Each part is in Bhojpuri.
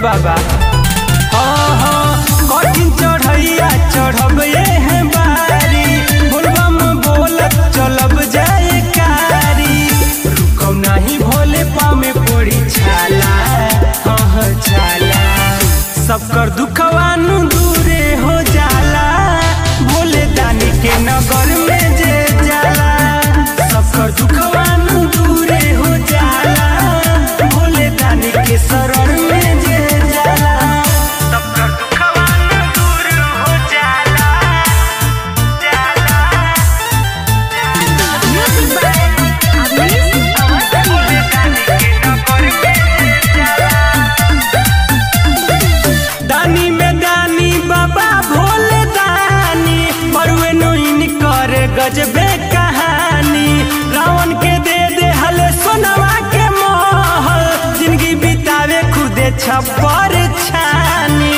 बाबा हाँ हाँ कठिन चढ़ैया चढ़ब ये है बारी बोलबम बोलत चलब जाए कारी रुकम नहीं भोले पामे पड़ी छाला हाँ हाँ छाला सबकर दुखवानु दूरे हो जाला भोले दानी के नगर में जे जाला सबकर दुखवानु दूरे हो जाला भोले दानी के शरण में जे जाला सबकर दुखवानु दूर हो जाला जाला Music by Amis Awasthi. दानी में दानी बाबा भोले दानी बरुए नोइन कर गजबे कहानी रावण के दे दे हले सोनवा के महल जिंदगी बितावे खुदे छप्पर छानी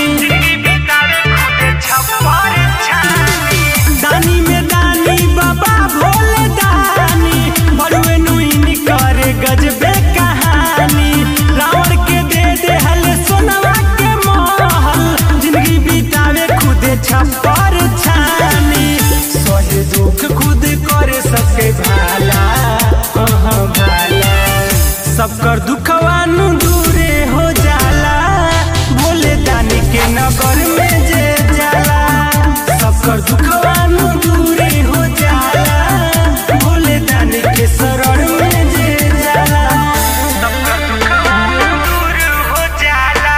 दानी में दानी बाबा भोले दानी बरुए नोइन कर गजबे कहानी रावण के दे दे हले सोनवा के महल जिंदगी बितावे खुदे छप्पर छानी सहे दुख खुद करे सबके भाला हाँ भाला सबकर दुखवानु दूरे हो जाला भोले दानी के नगर में जे जाला सबकर दुखवानु दूरे हो जाला भोले दानी के शरण में जे जाला सबकर दुखवानु दूर हो जाला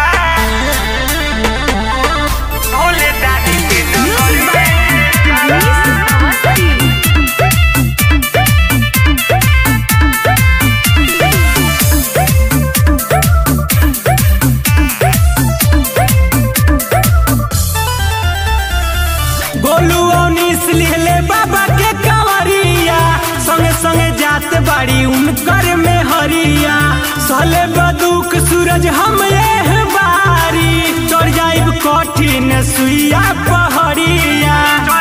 भोले दानी के नगर Music में by Amis Awasthi. Golu Anees लिहले बाबा के कंवरिया संगे संगे जात बाड़ी उनकर में हरिया सले बदुक सूरज हम ये बारी चढ़ जाइब कठिन सुइया पहरिया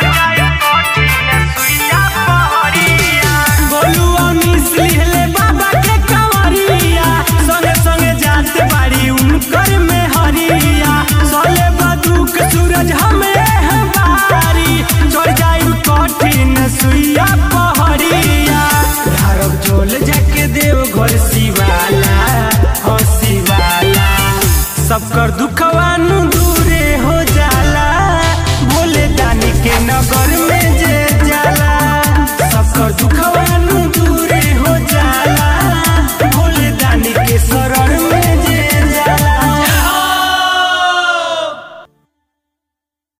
गोलू अनीस लिहले बाबा के कंवरिया संगे संगे जात बाड़ी उनकर में हरिया सले बदुक सूरज हम ये बारी चढ़ जाइब कठिन सुइया पहरिया धारब झोल जाके देव घर शिवाला हाँ शिवाला सबकर दुख